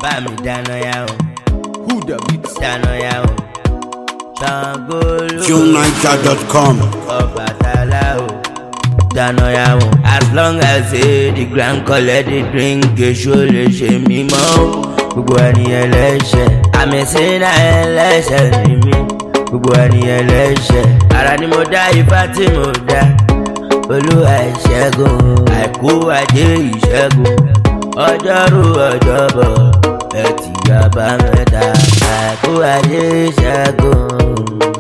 bá mi dáná yá o Who the beat? dáná yá o Ṣàngó ló JuneNiger.com. Ọbàtálá o dáná yá o. as long as say the grand collect the drink èso lè ṣe mímọ́ o gbogbo ènìyàn lẹ́ṣẹ̀ àmì sínú ẹlẹ́ṣẹ̀ ni mí gbogbo ènìyàn lẹ́ṣẹ̀ ara ni mo dá ifá tí mo dá olúwa ìṣẹ́gun àìkú ajé ìṣẹ́gun ọjọ́rú ọjọ́bọ̀ ẹtì àbámẹ́ta àìkú ajé ìṣẹ́gun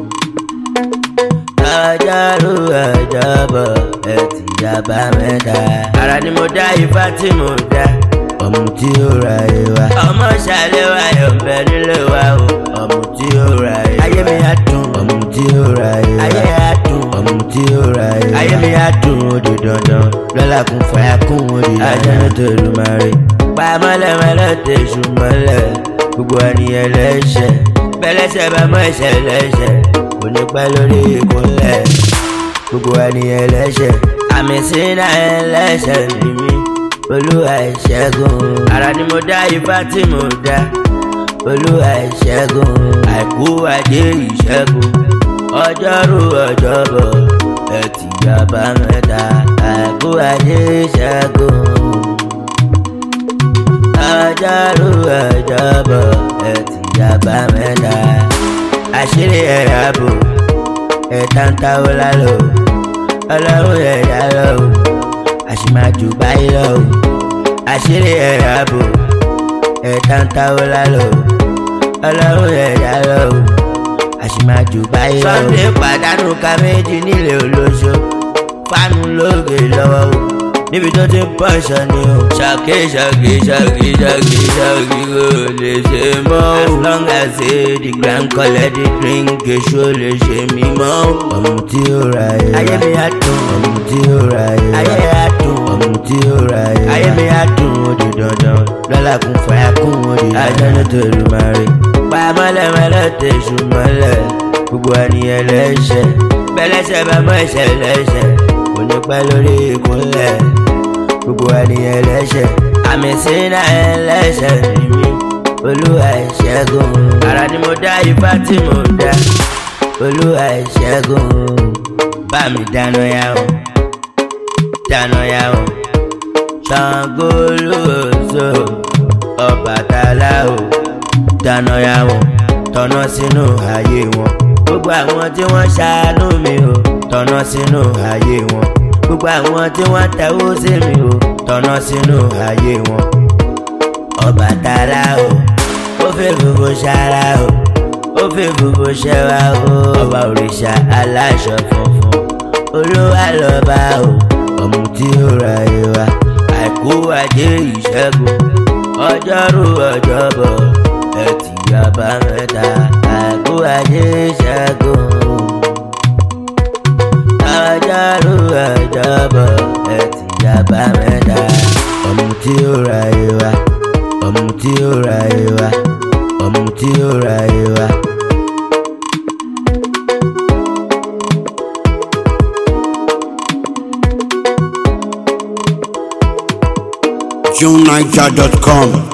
ọjọ́rú ọjọ́bọ̀ ẹtì àbámẹ́ta. ara ni mo dá ifá tí mo dá ọmọ tí ó ra ìwà. ọmọ ṣàlẹ̀ wa yọ̀ bẹ nílé wa o ọmọ tí ó ra ìwà. ayé mi á dùn ọmọ tí ó ra ìwà. ayé á dùn ọmọ tí ó ra ìwà. ayé mi á dùn ó di dandan lọ́la kún fàyà kún ó di dandan. ajá tó lù máa rí. pa mọ́lẹ́mọ́lẹ́ tẹ̀sù mọ́lẹ̀ gbogbo ènìyàn lẹ́ṣẹ̀ bẹ́lẹ́ṣẹ̀ bá mọ́ ẹ̀ṣẹ̀ lẹ́ṣẹ̀ kò ní pẹ́ lórí ìkúnlẹ̀ gbogbo ènìyàn lẹ́ṣẹ̀ àmì sínú ẹlẹ́ṣẹ̀ ni mí olúwa ìṣẹ́gun ara ni mo dá ifá tí mo dá olúwa ìṣẹ́gun àìkú ajé ìṣẹ́gun ọjọ́rú ọjọ́bọ̀ ẹtì àbámẹ́ta àìkú ajé ìṣẹ́gun ọjọ́rú ọjọ́bọ̀ ẹtì àbámẹ́ta àṣírí ẹ̀rọ ààbò ẹ̀ta ń táwọ́ lálọ́ ọlọ́run ẹ̀dá lọ o àṣìmájú báyìí lọ o àṣírí ẹ̀rọ ààbò ẹ̀ta ń táwọ́ lálọ́ ọlọ́run ẹ̀dá lọ o àṣìmájú báyìí lọ o. Sunday pàdánù ká méjì nílé olóṣó fánú lóògè lọ́wọ́ o níbi tó ti ń pọ̀ṣọ ni o. ṣàkí ṣàkí ṣàkí ṣàkí ṣàkí kò lè ṣe mọ́ o. as long as say the grand collect the drink èso lè ṣe mí mọ́ o. ọmọ tí ó ra ẹ̀. ayé mi á dùn. ọmọ tí ó ra ẹ̀. ayé á dùn. ọmọ tí ó ra ẹ̀. ayé mi á dùn ó di dandan lọ́la kún fàyà kún ó di dandan. ajá ló tó lù máa rí. pa mọ́lẹ́mọ́lẹ́ tẹ̀sù mọ́lẹ̀ gbogbo ènìyàn lẹ́ṣẹ̀ bẹ́lẹ́ṣẹ̀ bá mọ́ ẹ̀ṣẹ̀ lẹ́ṣẹ̀ kò ní pẹ́ lórí ìkúnlẹ̀ gbogbo ènìyàn lẹ́ṣẹ̀ àmì sínú ẹlẹ́ṣẹ̀ ni mí olúwa ìṣẹ́gun ara ni mo dá ifá tí mo dá olúwa ìṣẹ́gun bá mi dáná yá o dáná yá o Ṣàngó lóòótọ́ Ọbàtálá o dáná yá o tọ̀nà sínú ayé wọn gbogbo àwọn tí wọ́n ṣàánú mi o tọ̀nà sínú ayé wọn gbogbo àwọn tí wọ́n tẹ̀wó sí mi o tọ̀nà sínú ayé wọn. Ọbàtálá o ó fẹ́ gbogbo ṣara o ó fẹ́ gbogbo ṣẹwa o ọba òrìṣà aláṣọ funfun olúwa lọ́ba o ọmọ tí ó ra ìwà àìkú ajé ìṣẹ́gun ọjọ́rú ọjọ́bọ̀ ẹtì àbámẹ́ta àìkú ajé ìṣẹ́gun ọjọ́rú ọjọ́bọ̀ ẹtì àbámẹ́ta ọmọ tí ó ra ìwà ọmọ tí ó ra ìwà ọmọ tí ó ra ìwà. JuneNiger.com.